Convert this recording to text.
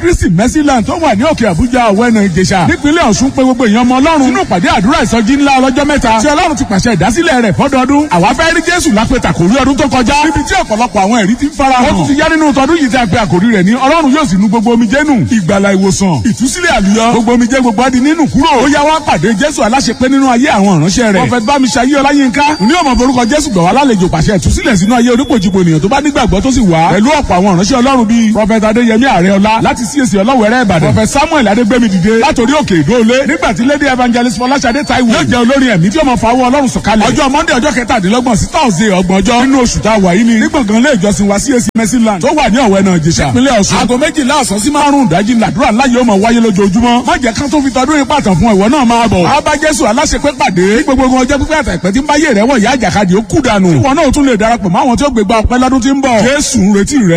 kristi mercyland tó wà ní òkè àbújá ọ̀wẹ́nà ìjẹsà nípínlẹ̀ ọ̀ṣun pé gbogbo èèyàn ọmọ ọlọ́run nínú ìpàdé àdúrà ìsọjí ńlá ọlọ́jọ́ mẹ́ta tí ọlọ́run ti pàṣẹ ìdásílẹ̀ rẹ̀ fọ́dọọdún àwa fẹ́ rí jésù lápẹ̀tà kò rí ọdún tó kọjá níbi tí ọ̀pọ̀lọpọ̀ àwọn ẹ̀rí ti ń fara hàn ó tún ti yá nínú tọdún yìí tí a pe àkòrí rẹ̀ ní ọlọ́run yóò sì nu gbogbo omijé nù ìgbàlà ìwòsàn ìtúsílẹ̀ àlùyọ gbogbo omijé gbogbo adi nínú kúrò ó yá wá pàdé jésù aláṣepé nínú ayé àwọn ìránṣẹ́ rẹ̀ prophet bámiṣayé ọláyínká ní ọmọ forúkọ jésù gbọ̀ wá lálejò pàṣẹ ìtúsílẹ̀ sínú ayé onípòjìpò ènìyàn tó bá nígbàgbọ́ tó sì wá pẹ̀lú ọ̀pọ̀ àwọn ìránṣẹ́ ọlọ́run bíi prophet adéyẹmí àrẹọlá láti CAC ọlọ́wẹ̀rẹ́ ìbàdàn prophet samuel adégbèmí dìde látòrí òkè ìdóolé nígbà tí lady evangelist fọláṣadé taiwo yóò jẹ́ olórin ẹ̀mí tí ó máa fawọ́ ọlọ́run sọ̀kalẹ̀ ọjọ́ monday ọjọ́ kẹtàdínlọ́gbọ̀n sí thursday ọgbọ̀n ọjọ́ nínú oṣù tá a wà yìí ni nígbàngàn ilé ìjọsìn wa CAC mercyland tó wà ní ọ̀wẹ́ náà jẹ̀ṣà ìpínlẹ̀ ọ̀ṣun aago méjìlá ọ̀sán sí márùn-ún ìdájí làdúrà ńlá yóò máa wáyé lójoojúmọ́ má jẹ́ kán tó fi tọdún yìí pàtàn fún ìwọ náà máa bọ̀ wá bá jésù aláṣepé pàdé ní gbogbo ọjọ́ pípẹ́ àtàpẹ́ tí ń bá yé rẹ̀ wọ̀ yá àjàkadì ó kú dànù ìwọ náà tún lè darapọ̀ mọ́ àwọn tí ó gbégbá ọpẹ́ lọ́dún tí ń bọ̀ jésù ń retí rẹ